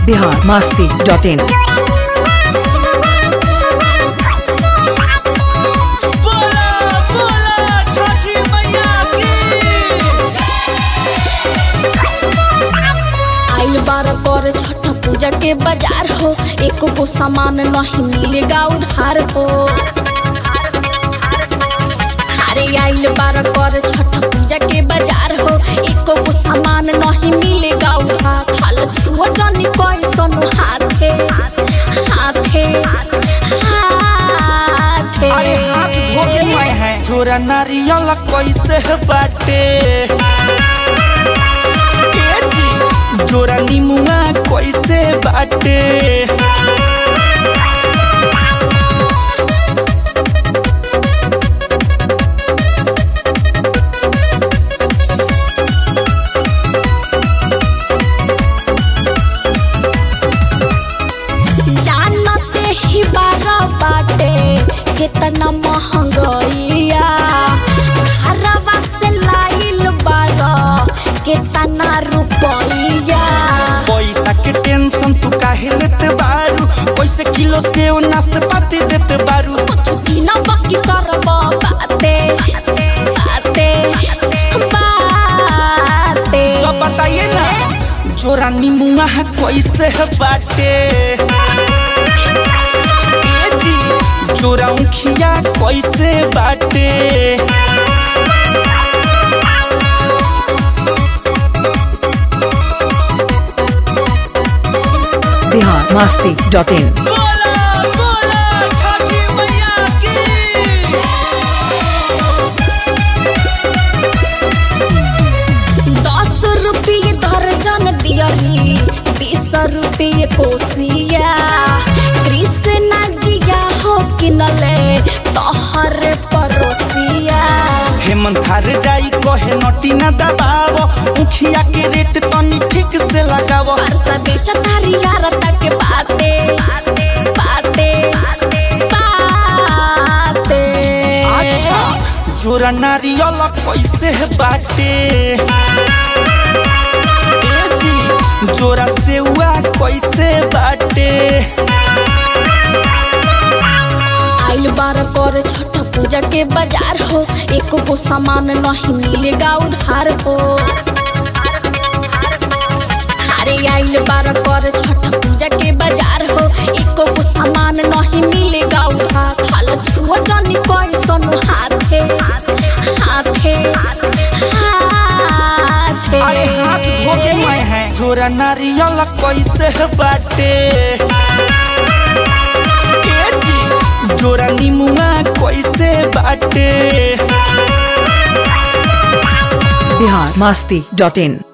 Bihar Masti dot in बोला बोला छठी मैया की आइल बार कर छठ पूजा के बाजार हो एको को सामान नहीं मिलेगा उधार हो अरे आइल बार कर छठ पूजा के बाजार हो एको को सामान नहीं मिलेगा उधार थाल छुआ जानी कैसन हाथे हाथे हाथे अरे हाथ धो के मैं है छोरा नारियल कैसे बाटे ए जी जोरा नीमुआ कैसे बाटे जानते ही बारा बाटे कितना महंगैया घरवा से लाइल बारा कितना रुपैया पैसा के टेंशन तू काहे लेते बारू कैसे किलो से नाशपाती देते बारू कुछ भी ना बाकी करबा बाते बाते बाते तो बताइए ना जोरा नीमुआ कैसे बाटे ए जी जोरा उखिया कैसे बाटे बिहार मस्ती डॉट इन बोला बोला छठी मैया की दस रुपये दर्जन दियरी बीस रुपये कोसिया कृष्णा जिया हो किनले तोहर पड़ोसिया हेमंत हार जाई कहे नटी ना दबाव उखिया के रेट तनी ठीक से लगाव परसा बेच तारी यार तक बाते बाते बाते अच्छा जोरा नारियल कैसे बाटे ए जी जोरा सेउआ कैसे बाटे आइल बार कर छठ पूजा के बाजार हो एको को सामान नहीं मिलेगा उधार हो अरे आइल बार कर छठ पूजा के बाजार हो एको को सामान नहीं मिलेगा उधार थाल छुआ जानी कैसन हाथे हाथे हाथे अरे हाथ धो के मैं है जोरा नारियल कैसे बाटे ए जी जोरा नीमुआ कैसे बाटे बिहार मस्ती डॉट इन